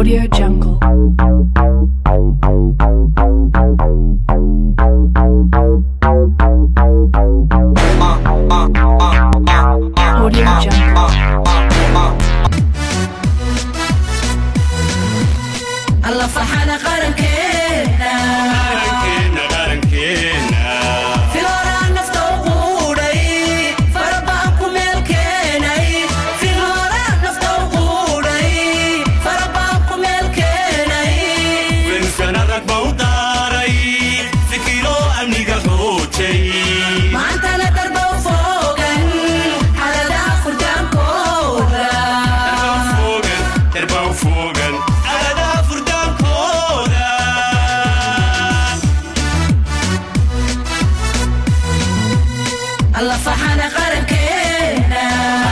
Audio Jungle. Audio Jungle. alla farxada qarankeena filooraa nafta u quudhay farabaan ku meel keenay filooraa nafta u quudhay farabaan ku meel keenay maantana darba u foogan xaladaha furdaankooda alla farxada qarankeena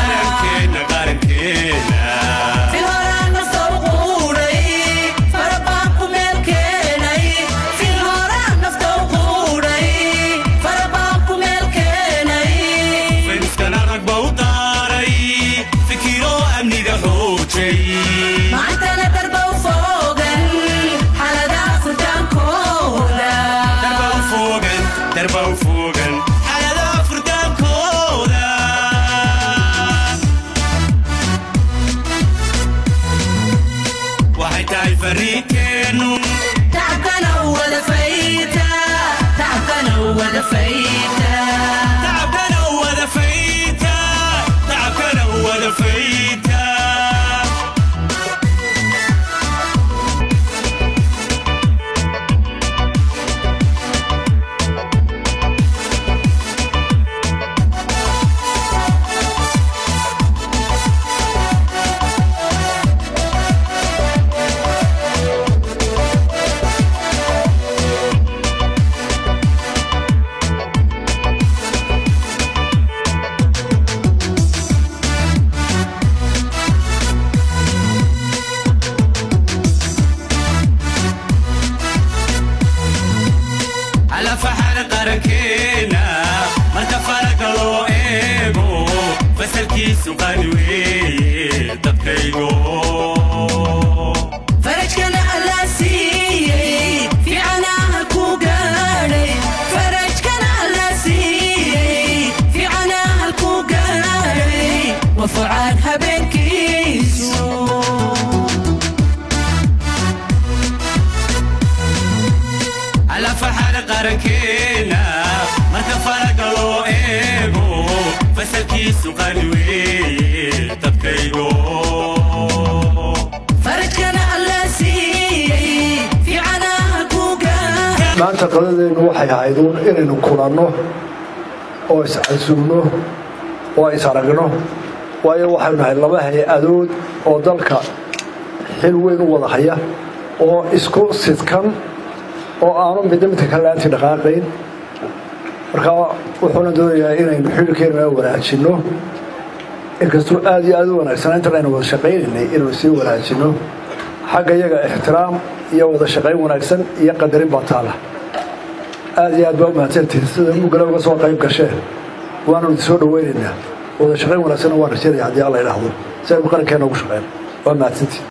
filooraa nafta u quudhay farabaan ku meel keenay filooraa nafta u quudhay farabaan ku meel keenay maantana darba u foogan xaladaha furdaankooda Darba u fogan, xaaladaha furdaankooda. waxay tahay fariinkeenu tacabkana u wada fayta tacabkana u wada fayta tacabkana u wada fayta tacabkana u wada fayta على فحر qarankeena marka faraga loo eego fasalkiisu qani weeye dadkaygo farajkana alla siiyey fiicanaha ku gaadhay farajkana alla siiyey fiicanaha ku gaadhay wafucaan habeenkiisu على فحر qarankeena marka faraga loo eego fasalkiisu qani weeye dadkaygo farajkana alla siiyey fiicanaha ku gaadhay maanta qadadeennu waxay ahayd uun inaynu kulanno oo is-casuumno oo is-aragno waayo waxaynu nahay laba hay-adood oo dalka xil weyn u wada haya oo isku sidkan oo aanu midna midka kale laantii dhaqaaqayn marka wuxuuna doonayaa inaynu xilkeena wanaajinno inkastuu aad iyo aad u wanaagsanaa intan aynu wada shaqaynaynay inaynu sii wanaajinno xagga iyaga ixtiraam iyo wada shaqayn wanaagsan iyo qadarin baa taala aad iyo aad baa u mahadsantihin sida mugale uga soo qayb gasheen waanu idin soo dhawaynaynaa wada shaqayn wanaagsanna waan rajaynaya haddii alla idhaahdo si aynu qarankeena ugu shaqeyno waa mahadsantihin